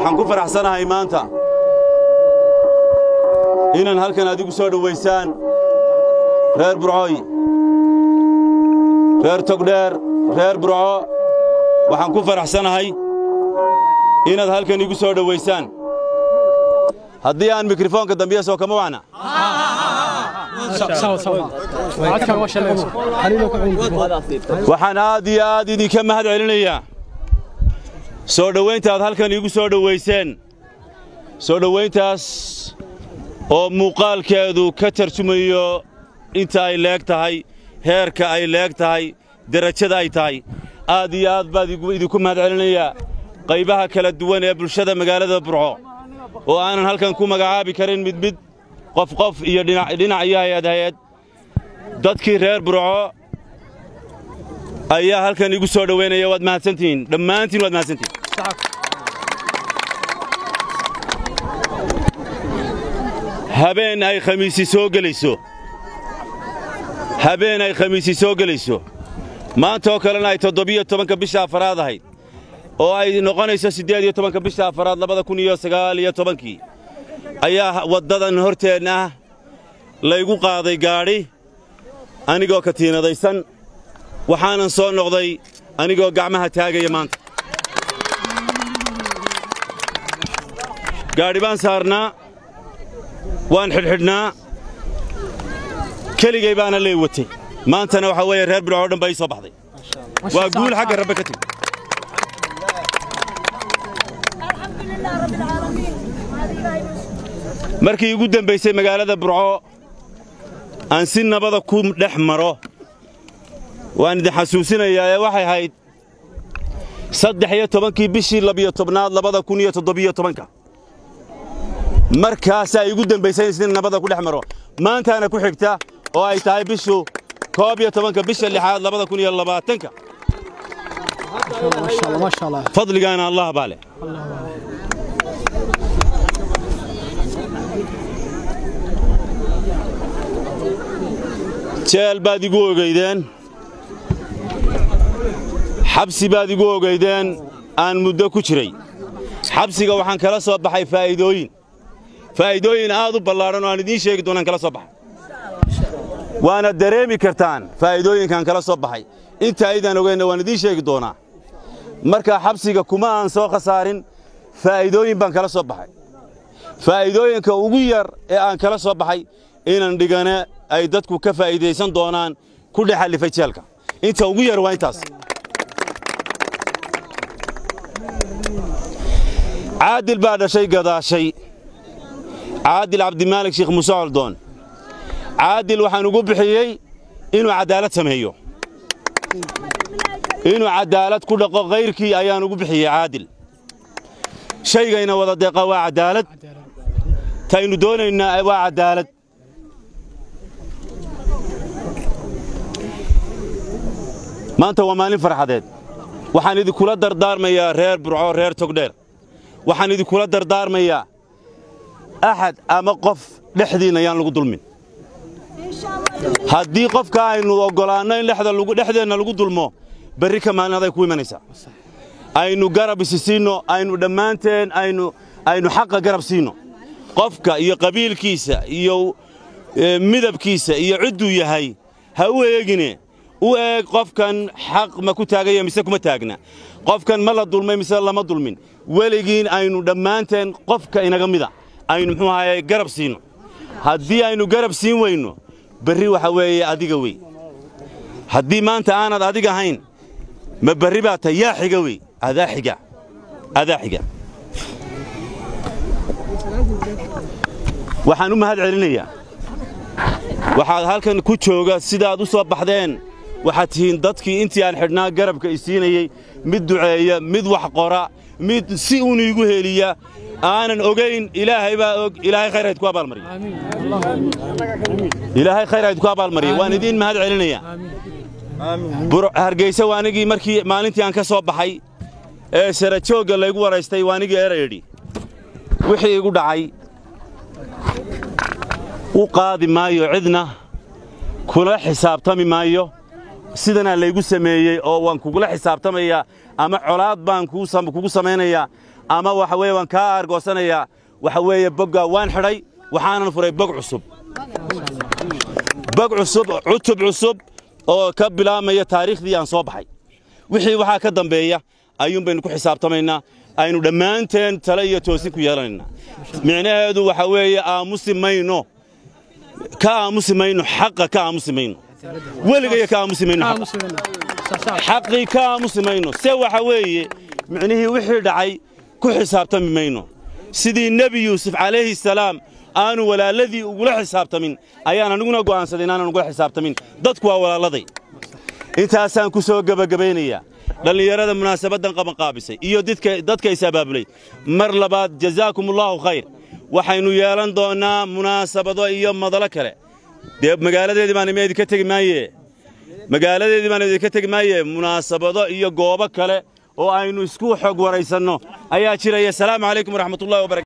waxaan ku faraxsanahay maanta inaan halkan adigu soo dhowaysaan reer burcooy reer togdheer reer burco waxaan ku faraxsanahay inaad halkan igu soo dhowaysaan haddii aan mikrofoonka dambiya soo kama wacna waxaan aad iyo aad idinka mahad celinayaa soo dhowaynta aad halkan iigu soo dhowayseen soo dhowayntaas oo muuqaalkeedu ka tarjumayo inta ay leeg tahay heerka ay leeg tahay derajada ay tahay aad iyo aad baad idinku mahad celinayaa qaybaha kala duwan ee bulshada magaalada burco oo aanan halkan ku magacaabi karin mid mid qof qof iyo dhinac iyo hay-ad hay-ad dadkii reer burco ayaa halkan igu soo dhowaynaya waad mahadsantihiin dhammaantiin waad mahadsantihiin habeen ay khamiisi soo gelayso habeen ay khamiisi soo gelayso maanta oo kalena ay toddobiyo tobanka bisha afaraad ahayd oo ay noqonayso siddeed iyo tobanka bisha afaraad labada kun iyo sagaal iyo tobankii ayaa waddadan horteenna ah laygu qaaday gaadhi anigoo katiinadaysan waxaanan soo noqday anigoo gacmaha taagaya maanta gaadhi baan saarnaa waan xidhxidhnaa keligay baana lee watay maantana waxaa weeye reer bidco o dhan baa ii soo baxday waa guul xagga rabbe ka timi markii igu dembaysay magaalada burco aan si nabada ku dhex maro waan idin xasuusinayaa ee waxay ahayd saddex iyo tobankii bishii labiyo tobnaad labada kun iyo toddobiyo tobanka markaasaa igu dembaysay in si nabada ku dhex maro maantaana ku xigta oo ay tahay bishu koob iyo tobanka bisha lixaad labada kun iyo labaatanka fadligaana allah baa leh jeel baad igu ogeydeen xabsi baad igu ogeydeen aan muddo ku jiray xabsiga waxaan kala soo baxay faa'iidooyin faa'iidooyin aad u ballaadhan oo aan idiin sheegi doonaan kala soo baxay waana dareemi kartaan faa'iidooyinkaan kala soo baxay inta aydaan ogeynna waan idiin sheegi doonaa marka xabsiga kuma aan soo khasaarin faa'iidooyin baan kala soo baxay faa'iidooyinka ugu yar ee aan kala soo baxay inan dhigane ay dadku ka faa'iidaysan doonaan ku dhex allifay jeelka inta ugu yar waa intaas caadil baa dhashay gadaashay caadil cabdimaalik sheekh muuse coldoon caadil waxaan ugu bixiyey inuu caddaalad sameeyo inuu caddaalad ku dhaqo kayrkii ayaan ugu bixiyey caadil shaygayna wada deeqa waa caddaalad taynu doonaynaa waa caddaalad maanta waa maalin farxadeed waxaan idinkula dardaarmayaa reer burco reer togdheer waxaan idinkula dardaarmayaa axad ama qof dhexdiinna yaan lagu dulmin haddii qofka aynu oggolaanno in dhexdeenna lagu dulmo berri ka maalin aday ku imanaysaa aynu garab isi siinno aynu dhammaanteen aynu xaqa garab siinno qofka iyo qabiilkiisa iyo midabkiisa iyo cidduu yahay ha u eegine u eeg qofkan xaq ma ku taagaya mise kuma taagna qofkan ma la dulmay mise lama dulmin weligiin aynu dhammaanteen qofka inaga mida aynu muxuu ahaye garab siinno haddii aynu garab siin weyno berri waxa weeye adiga wey haddii maanta aanad adiga ahayn ma berri baa tahay yaa xiga wey adaa xiga adaa xiga waxaan u mahad celinayaa waxaad halkan ku jooga sidaad u soo baxdeen waxaad tihiin dadkii intii aan xidhnaa garabka i siinayey mid duceeya mid wax qora mid si uun iigu heliya aanan ogayn ilaahay baa og ilaahay khayr hayd ku abaalmariya ilaahay khayr hayd ku abaalmariya waan idiin mahad celinayaa hargeysa waanigii markii maalintii aan ka soo baxay ee sarajoogga laygu waraystay waanigii erayidhi wixii igu dhacay u qaadi maayo cidna kula xisaabtami maayo sidanaa laygu sameeyey oo waan kugula xisaabtamayaa ama colaad baan kugu samaynayaa ama waxa weeye waan kaa aargoosanayaa waxa weeye bogga waan xidhay waxaanan furay bog cusub bog cusub cutub cusub oo ka bilaabmaya taariikhdii aan soo baxay wixii waxaa ka dambeeya ayuun baynu ku xisaabtamaynaa aynu dhammaanteen tale iyo toosin ku yeelanaynaa micnaheedu waxa weeye aamusi mayno ka aamusi mayno xaqa ka aamusi mayno weligaya ka aamusi mayno xaqa xaqii ka aamusi mayno se waxa weeye micnihii wixii dhacay ku xisaabtami mayno sidii nebi yuusuf calayhi salaam aanu walaaladii ugula xisaabtamin ayaan aniguna go'aansaday inaanan ugula xisaabtamin dadku waa walaaladay intaasaan ku soo gebagabaynayaa dhallinyarada munaasabaddan qabanqaabisay iyo dadka is abaabulay mar labaad jazaakumullaahu khayr waxaynu yeelan doonnaa munaasabado iyo madalo kale dee magaaladeedii baan idinka tegi maaye magaaladeedii baan idinka tegi maaye munaasabado iyo goobo kale oo aynu isku xog waraysanno ayaa jiraya asalaamu calaykum waraxmatullahi wabarakatu